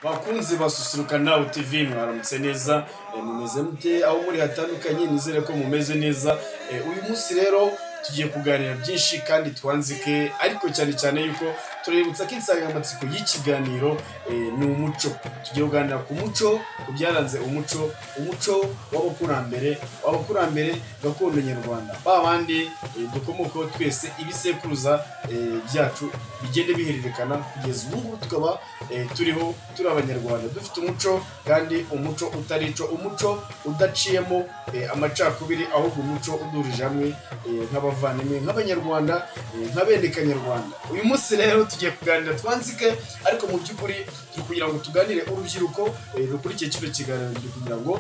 bakunzi basusuruka nawe tv mwaramutse neza eh, mumeze mute aho muri hatandukanye nizere ko mumeze neza Eh, uyu munsi rero tugiye kuganira byinshi kandi twanzike ariko cyane cyane yuko tuributsa ko insanganyamatsiko y'ikiganiro eh, ni umuco tugiye kuganira ku muco ku byaranze umuco umuco w'abakurambere w'abakurambere gakondo nyarwanda ba bandi eh, dukomokaho twese ibisekuruza eh, byacu bigende bihererekana kugeza ubu ngubu tukaba eh, turiho turi abanyarwanda dufite umuco kandi umuco utarico umuco udaciyemo eh, amacakubiri ahubwo umuco udurije hamwe eh, nk'abavandimwe nk'abanyarwanda eh, nk'abenekanyarwanda uyu munsi rero tugiye kuganira twanzike ariko mu by'ukuri turi kugira ngo tuganire urubyiruko eh, rukurikiye kino kiganiro turi kugira ngo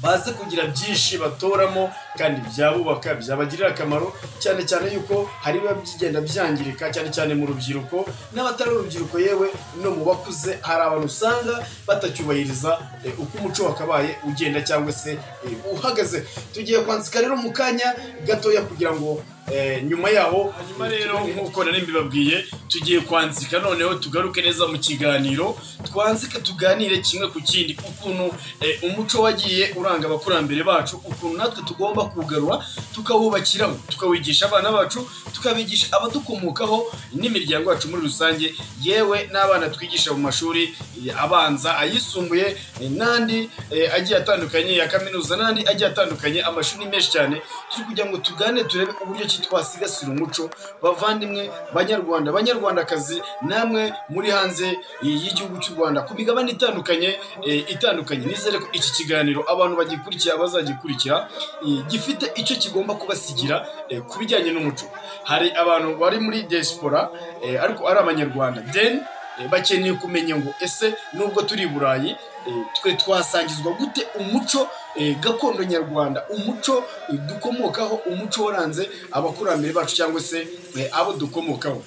baze kugira byinshi batoramo kandi byabubaka byabagirira akamaro cyane cyane yuko hari biba bigenda byangirika cyane cyane mu rubyiruko n'abatari urubyiruko yewe no mu bakuze hari abantu usanga batacyubahiriza eh, uko umuco wakabaye ugenda cyangwa se eh, uhagaze tugiye kwanzika rero mu kanya gatoya kugira ngo eh, nyuma yaho hanyuma rero nk'uko nari mbibabwiye tugiye kwanzika noneho tugaruke neza mu kiganiro twanzike tuganire kimwe ku kindi ukuntu eh, umuco wagiye uranga abakurambere bacu ukuntu natwe tugomba kugarura tukawubakiraho tukawigisha abana bacu tukabigisha abadukomokaho n'imiryango yacu muri rusange yewe n'abana twigisha mu mashuri eh, abanza ayisumbuye eh, n'andi eh, agiye atandukanye ya kaminuza n'andi agiye atandukanye amashuri ni menshi cyane turi kugira ngo tugane turebe uburyo ki twasigasira umuco bavandimwe banyarwanda banyarwandakazi namwe muri hanze eh, y'igihugu cy'u rwanda ku migabane itandukanye eh, itandukanye nizere ko iki kiganiro abantu bagikurikira bazagikurikira eh, gifite icyo kigomba kubasigira eh, ku bijyanye n'umuco hari abantu bari muri diaspora eh, ariko ari abanyarwanda then eh, bakeneye kumenya ngo ese nubwo turi i burayi eh, twe twasangizwa gute umuco eh, gakondo nyarwanda umuco eh, dukomokaho umuco waranze abakurambere bacu cyangwa se eh, abo dukomokaho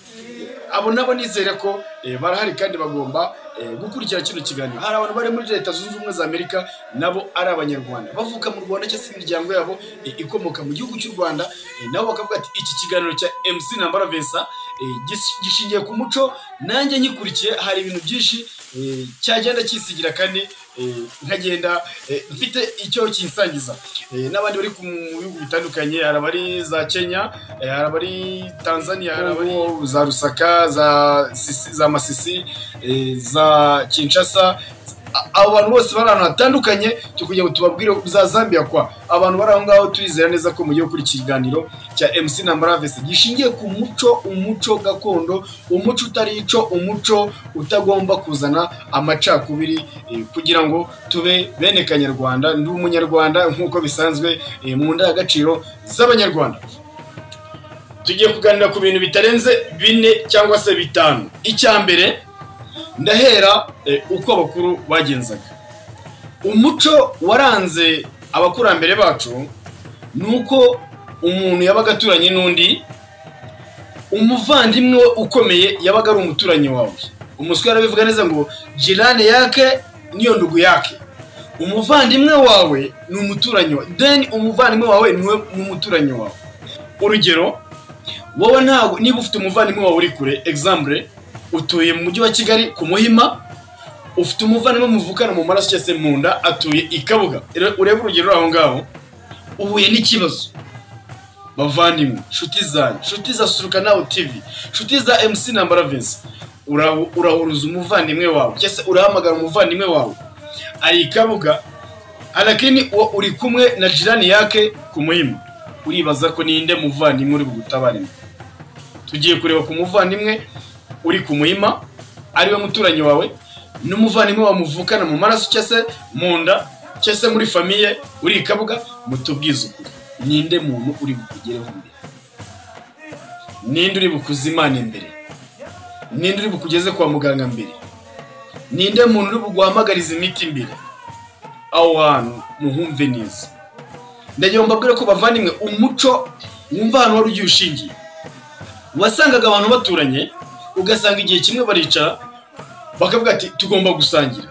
abo nabo nizere ko eh, barahari kandi bagomba eh, gukurikira kino kiganiro hari abantu bari muri leta zunze ubumwe za amerika nabo ari abanyarwanda bavuka mu rwanda cyangwa se imiryango yabo eh, ikomoka mu gihugu cy'u rwanda eh, nabo bakavuga ati iki kiganiro cya mc nambara vincent eh, gis- gishingiye ku muco nanjye nkikurikiye hari ibintu byinshi eh, cyagenda cyisigira kandi eh, nkagenda eh, mfite icyo kinsangiza Eh, n'abandi bari ku- mu bihugu bitandukanye hari abari za kenya eh, hari abari tanzania hari abari za rusaka za Sisi- za masisi eh, za kinshasa A- abo bantu bose bari ahantu hatandukanye turi kugira ngo tubabwire za zambia kwa abantu bari aho ngaho turizera neza ko mugiye gukora ikiganiro cya mc na maravesi gishingiye ku muco umuco gakondo umuco utari ico umuco utagomba kuzana amacakubiri eh, kugira ngo tube bene kanyarwanda ndi umunyarwanda nk'uko bisanzwe eh, mu ndangagaciro z'abanyarwanda tugiye kuganira ku bintu bitarenze bine cyangwa se bitanu icya mbere ndahera eh, uko abakuru bagenzaga umuco waranze abakurambere bacu ni uko umuntu yabaga aturanye n'undi umuvandimwe we ukomeye yabaga ari umuturanyi wawe umuswa arabivuga neza ngo jirane yake niyo ndugu yake umuvandimwe wawe ni umuturanyi wawe then umuvandimwe wawe niwe ni umuturanyi wawe urugero wowe ntabwo niba ufite umuvandimwe wawe uri kure example utuye mu mujyi wa kigali ku muhima ufite umuvandimwe muvukana mu maraso cyangwa se mu nda atuye i kabuga Rero urebe urugero uri aho ngaho uhuye n'ikibazo bavandimwe nshuti zanyu nshuti za suruka nawe tivi nshuti za mc na mbaravesi urahuruza umuvandimwe wawe cyangwa se urahamagara umuvandimwe wawe ari i kabuga arakini uwo uri kumwe na jirani yake ku muhima uribaza ko ninde muvandimwe uri bugutabaremo tugiye kureba ku muvandimwe uri ku muhima ariwe muturanyi wawe n'umuvandimwe wamuvukana mu maraso cyangwa se mu nda cyangwa se muri famiye uri i kabuga mutubwize ukuri ninde muntu uri bukugereho imbere ninde uri bukuze imana imbere ninde uri bukugeze kwa muganga mbere ninde muntu uri buguhamagariza imiti imbere aho hantu muhumve neza ndagira ngo mbabwire ko bavandimwe umuco wumva ahantu wari ugiye ushingiye wasangaga abantu baturanye ugasanga igihe kimwe baricara bakavuga ati tugomba gusangira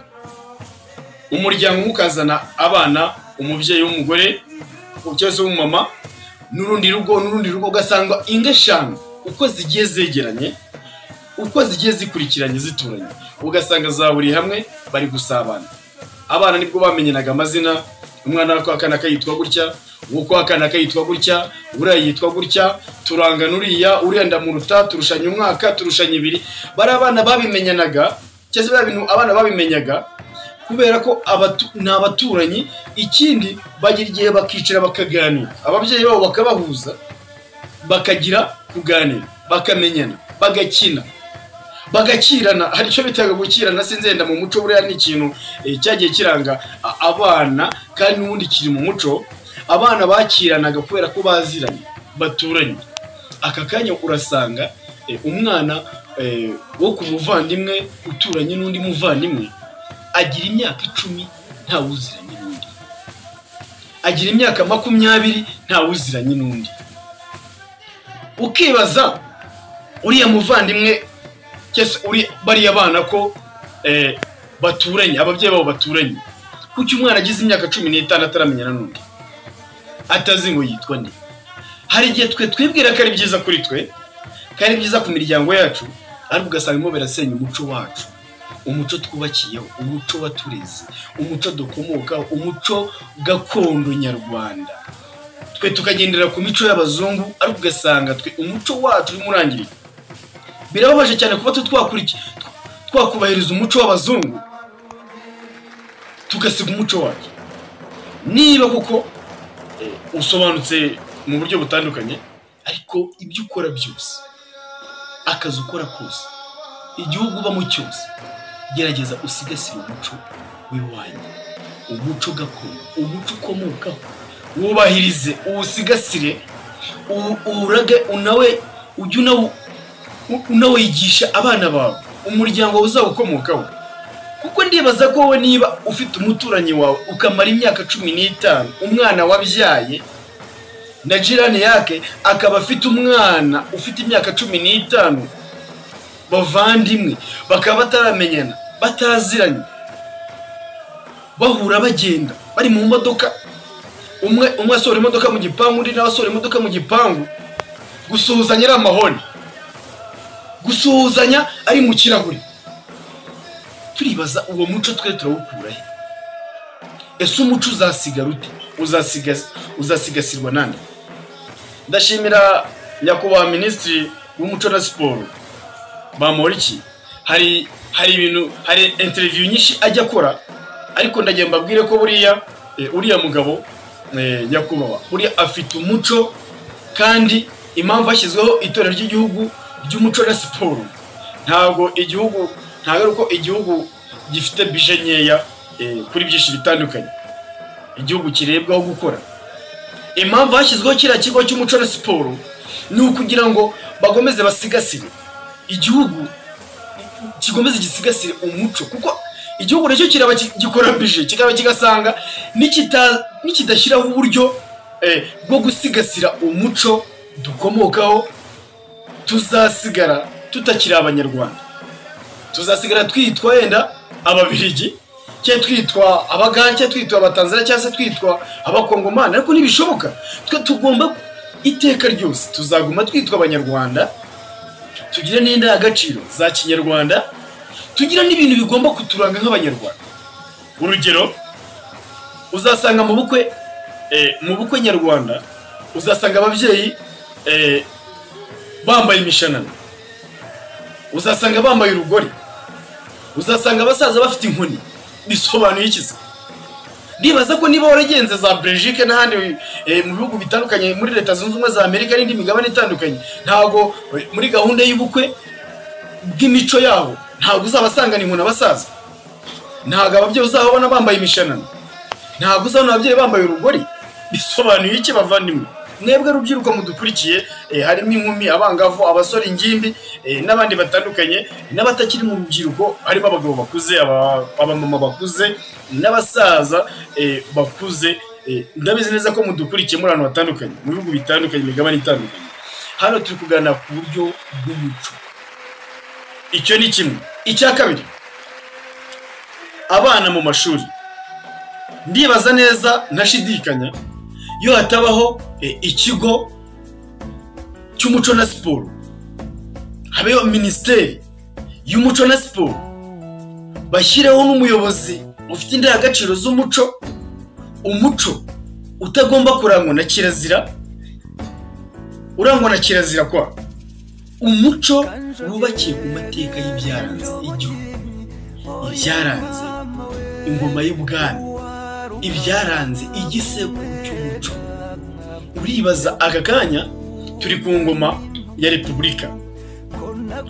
umuryango umwe ukazana abana umubyeyi w'umugore cyangwa se w'umumama n'urundi rugo n'urundi rugo ugasanga ingo eshanu uko zigiye zegeranye uko zigiye zikurikiranye zituranye ugasanga zahuriye hamwe bari gusabana abana nibwo bamenyanaga amazina umwana w'ako akana kayitwa gutya uw'uko akana kayitwa gutya uriya yitwa gutya turangana uriya uriya ndamuruta turushanya umwaka turushanya ibiri bari abana babimenyanaga cyangwa se biriya bintu abana babimenyaga kubera ko abatu- ni abaturanyi ikindi bagira igihe bakicara bakaganira ababyeyi babo bakabahuza bakagira kuganira bakamenyana bagakina bagakirana hari icyo bitaga gukirana sinzenda mu muco buriya ni ikintu eh, cyagiye kiranga a- abana kandi n'ubundi kiri mu muco abana bakiranaga kubera ko baziranye baturanye aka kanya urasanga eh, umwana eh, wo ku muvandimwe uturanye n'undi muvandimwe agira imyaka icumi ntawe uziranye n'undi agira imyaka makumyabiri ntawe uziranye n'undi ukibaza uriya muvandimwe cyese uri bariya bana ko eh, baturanye ababyeyi babo baturanye kuki umwana agize imyaka cumi n'itanu ataramenyana n'undi atazi ngo yitwa nde hari igihe twe twibwira ko ari byiza kuri twe kandi ari byiza ku miryango yacu ariko ugasanga birimo birasenya umuco wacu umuco twubakiyeho umuco watureze umuco dukomokaho umuco gakondo nyarwanda twe tukagendera ku mico y'abazungu ariko ugasanga twe umuco wacu urimo urangirika birababaje cyane kuba twe twakurikiye twakubahiriza umuco w'abazungu tugasiga umuco wacu niba kuko eh, usobanutse mu buryo butandukanye ariko ibyo ukora byose akazi ukora kose igihugu ubamo cyose gerageza usigasire umuco w'iwanyu umuco gakondo umuco ukomokaho wubahirize uwusigasire uwu- uwurage unawe ujye unawu u- unawigisha abana bawe umuryango wawe uzawukomokaho kuko ndibaza ko wowe niba ufite umuturanyi wawe ukamara imyaka cumi n'itanu umwana wabyaye na jirani yake akaba afite umwana ufite imyaka cumi n'itanu bavandimwe bakaba bataramenyana bataziranye bahura bagenda bari mu modoka umwe umwe asohora imodoka mu gipangu undi nawe asohora imodoka mu gipangu gusuhuzanya ari amahoni gusuhuzanya ari mu kirahure turibaza uwo muco twe turawukura he ese umuco uzasigara ute Uzasiga- uzasigasirwa nande ndashimira nyakubahwa minisitiri w'umuco na siporo bamporiki hari hari ibintu hari interiviyu nyinshi ajya akora ariko ndagira mbabwire ko buriya eh, uriya mugabo eh, nyakubahwa buriya afite umuco kandi impamvu hashyizweho itorero ry'igihugu ry'umuco na siporo ntabwo igihugu ntabwo ari uko igihugu gifite bije nkeya eh, kuri byinshi bitandukanye igihugu kirebwaho gukora impamvu hashyizweho kiriya kigo cy'umuco na siporo ni ukugira ngo bakomeze basigasire igihugu kikomeze gisigasire umuco kuko igihugu nacyo kiraba ki- gikorambije kikaba kigasanga nikita- nikidashyiraho uburyo eh, bwo gusigasira umuco dukomokaho tuzasigara tutakiri abanyarwanda tuzasigara twitwa yenda ababirigi cyangwa twitwa abagande cyangwa twitwa abatanzania cyangwa se twitwa abakongomani ariko ntibishoboka twe tugomba iteka ryose tuzaguma twitwa abanyarwanda tugire n'indangagaciro za kinyarwanda tugira n'ibintu bigomba kuturanga nk'abanyarwanda urugero uzasanga mu bukwe eh, mu bukwe nyarwanda uzasanga ababyeyi eh, bambaye imishanana uzasanga bambaye urugori uzasanga abasaza bafite inkoni bisobanuye iki se ndibaza ko niba waragenze za Belgique n'ahandi eh, mu bihugu bitandukanye muri leta zunze ubumwe za Amerika n'indi migabane itandukanye ntabwo eh, muri gahunda y'ubukwe bw'imico yabo ntabwo uzabasangana inkoni abasaza ntabwo ababyeyi uzababona bambaye imishanana ntabwo uzabona ababyeyi bambaye urugori bisobanuye iki bavandimwe mwebwe rubyiruko mudukurikiye eh, harimo inkumi abangavu abasore ingimbi eh, n'abandi batandukanye n'abatakiri mu rubyiruko harimo abagabo bakuze aba- abamama bakuze n'abasaza eh, bakuze eh, ndabizi neza ko mudukurikiye muri ahantu hatandukanye mu bihugu bitandukanye imigabane itandukanye hano turi kuganira ku buryo bw'umuco icyo ni kimwe icya kabiri abana mu mashuri ndibaza neza ntashidikanya iyo hatabaho eh, ikigo cy'umuco na siporo habeho minisiteri y'umuco na siporo bashyireho n'umuyobozi ufite indangagaciro z'umuco umuco utagomba kurangwa na kirazira urangwa na kirazira kwa umuco wubakiye ku mateka y'ibyaranze igihugu ibyaranze ingoma y'ubwami ibyaranze igisekuru cy'umuco uribaza aka kanya turi ku ngoma ya repubulika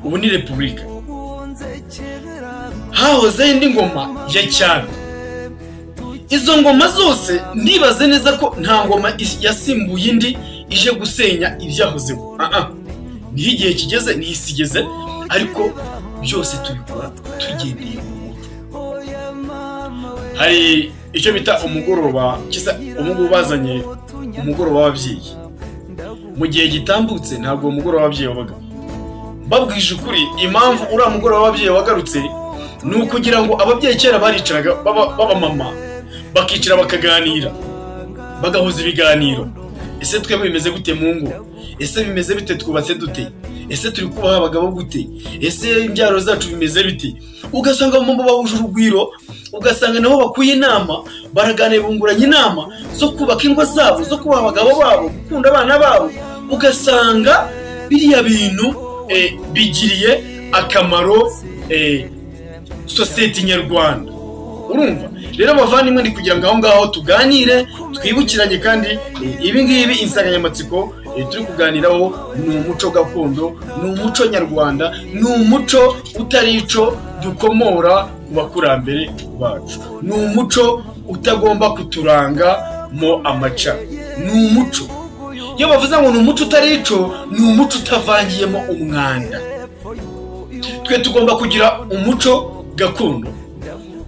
ubu ni repubulika hahozeho indi ngoma ya cyami izo ngoma zose ndibaze neza ko nta ngoma yasimbuye indi ije gusenya ibyahozeho niho igihe kigeze niho isi igeze ariko byose tubikora tugendeye ku muco hari icyo bita umugoroba kisa umugu bazanye umugoroba w'ababyeyi mu gihe gitambutse ntabwo uwo mugoroba w'ababyeyi wabaga babwije ukuri impamvu uriya mugoroba w'ababyeyi wagarutse ni ukugira ngo ababyeyi kera baricaraga b'abamama bakicara bakaganira bagahuza ibiganiro ese twe bimeze gute mu ngo ese bimeze bite twubatse dute ese turi kubaha abagabo gute ese imbyaro zacu bimeze biti ugasanga mu bahuje urugwiro ugasanga nabo bakuye inama baraganira bunguranye inama zo kubaka ingo zabo zo kubaha abagabo babo gukunda abana babo ugasanga biriya bintu bigiriye akamaro sosiyete nyarwanda urumva rero abavandimwe ni kugira ngo aho ngaho tuganire twibukiranye kandi ibi ngibi insanganyamatsiko turi kuganiraho ni umuco gakondo ni umuco nyarwanda ni umuco utari ico dukomora ku bakurambere bacu ni umuco utagomba kuturanga mo amaca ni umuco iyo bavuze ngo ni umuco utari ico ni umuco utavangiyemo umwanda twe tugomba kugira umuco gakondo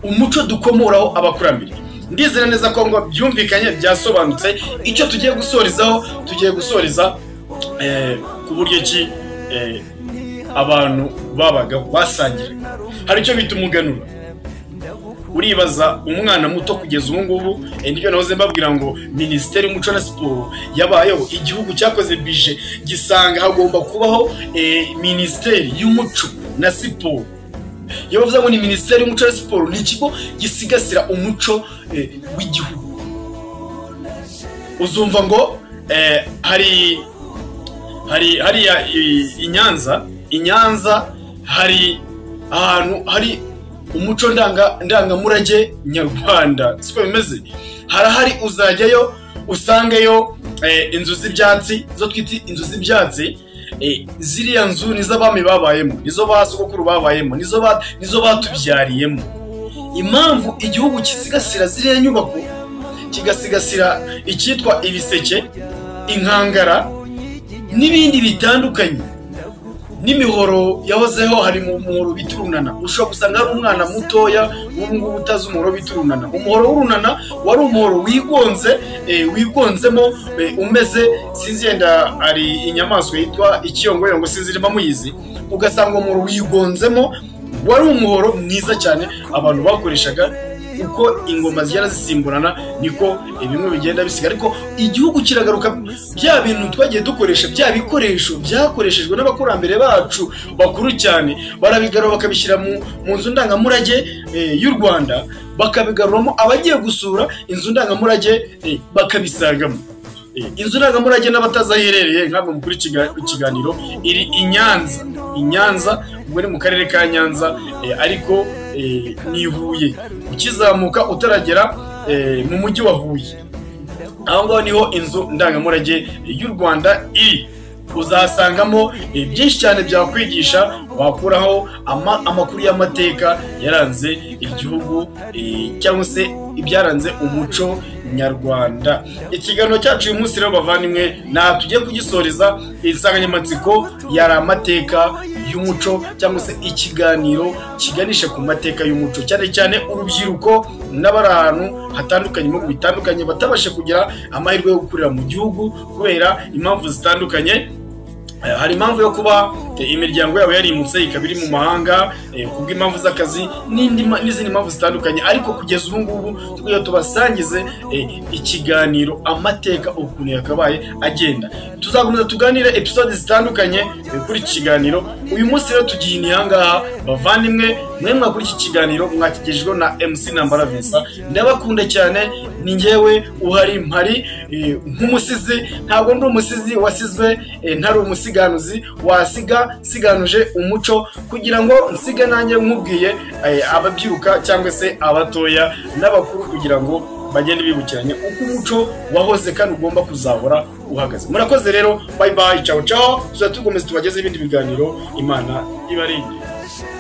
umuco dukomoraho abakurambere ndizera neza ko ngo byumvikanye byasobanutse icyo tugiye gusorezaho tugiye gusoreza ku buryo ki abantu babaga basangira hari icyo bita umuganura uribaza umwana muto kugeza ubu ngubu nibyo nahoze mbabwira ngo minisiteri y'umuco na siporo yabayeho igihugu cyakoze bije gisanga hagomba kubaho minisiteri y'umuco na siporo iyo bavuze ngo ni minisiteri y'umuco na siporo ni ikigo gisigasira umuco w'igihugu uzumva ngo hari hari hariya i nyanza i nyanza hari ahantu hari umuco ndangamurage nyarwanda siko bimeze harahari uzajyayo usangeyo inzu z'ibyatsi zo twita inzu z'ibyatsi ziriya nzu nizo abami babayemo nizo ba sogokuru babayemo nizo batubyariyemo impamvu igihugu gisigasira ziriya nyubako kigasigasira icyitwa ibiseke inkangara n'ibindi bitandukanye n'imihoro yahozeho hari mu muhoro bita urunana ushobora gusanga hari umwana mutoya ngubu utazi umuhoro bita urunana umuhoro w'urunana wari umuhoro wigonze wigonzemo umeze sinzi yenda hari inyamaswa yitwa ikiyongoyongo sinzi irimo muyizi ugasanga umuhoro wigonzemo wari umuhoro mwiza cyane abantu bakoreshaga uko ingoma zigenda zisimburana niko bimwe bigenda bisiga ariko igihugu kiragaruka bya bintu twagiye dukoresha bya bikoresho byakoreshejwe n'abakurambere bacu bakuru cyane barabigarura bakabishyira mu nzu ndangamurage y'u rwanda bakabigaruramo abagiye gusura inzu ndangamurage bakabisangamo inzu ndangamurage n'abatazaherereye nk'abwe mukuru ikiganiro iri i nyanza i nyanza ubwo ni mu karere ka nyanza ariko ni i huye ukizamuka utaragera mu mujyi wa huye aho ngaho niho inzu ndangamurage y'u rwanda iri uzasangamo byinshi cyane byakwigisha wakuraho amakuru y'amateka yaranze igihugu cyangwa se ibyaranze umuco nyarwanda ikiganiro cyacu uyu munsi rero bavandimwe ntabwo tugiye kugisoreza insanganyamatsiko yari amateka y'umuco cyangwa se ikiganiro kiganisha ku mateka y'umuco cyane cyane urubyiruko n'abari ahantu hatandukanye mu bitandukanye batabasha kugira amahirwe yo gukurira mu gihugu kubera impamvu zitandukanye hari impamvu yo kuba eh, imiryango yabo yarimutse ikaba iri mu mahanga eh, ku bw'impamvu z'akazi n'indi ma- n'izindi mpamvu zitandukanye ariko kugeza ubu ngubu tugiye tubasangize eh, ikiganiro amateka ukuntu yakabaye agenda tuzakomeza tuganire episode zitandukanye eh, kuri iki kiganiro uyu munsi rero tugiye inihangaha bavandimwe mwe mwakuri iki kiganiro mwakigejweho na mc nambara vincent ndabakunda cyane ni njyewe uhari mpari eh, nk'umusizi ntabwo ndi umusizi wasizwe eh, ntari umusiganuzi wasiga siganuje umuco kugira ngo nsige nanjye nkubwiye eh, ababyiruka cyangwa se abatoya n'abakuru kugira ngo bagende bibukiranye uko umuco wahoze kandi ugomba kuzahora uhagaze murakoze rero bayi bayi cawo cawo tuzajya tugomeza tubagezeho ibindi biganiro imana ibarinde Shine